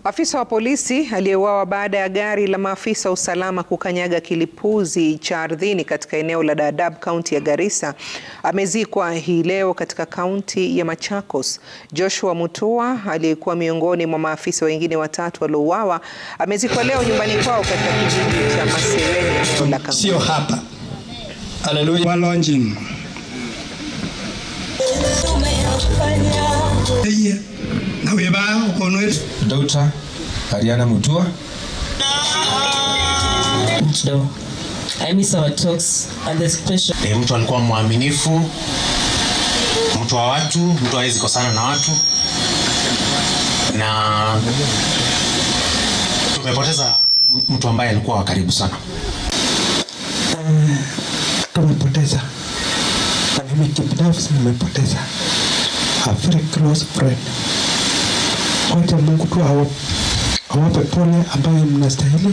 Afisa wa polisi aliyeuawa baada ya gari la maafisa wa usalama kukanyaga kilipuzi cha ardhini katika eneo la Dadaab, kaunti ya Garissa, amezikwa hii leo katika kaunti ya Machakos. Joshua Mutua aliyekuwa miongoni mwa maafisa wengine watatu waliouawa amezikwa leo nyumbani kwao katika kijiji cha Masereni, eneo la Kangundo. Sio hapa. Haleluya. Walonjin. Eye. Na weba ukonwe. Dr. Ariana Mutua. No. I miss our talks and the special. E, mtu alikuwa mwaminifu, mtu wa watu, mtu hawezi kosana na watu, na tumepoteza mtu ambaye alikuwa wa karibu sana. tumepoteza na mimi kibinafsi nimepoteza a very close friend. Wacha Mungu tu awa- awape pole ambayo mnastahili.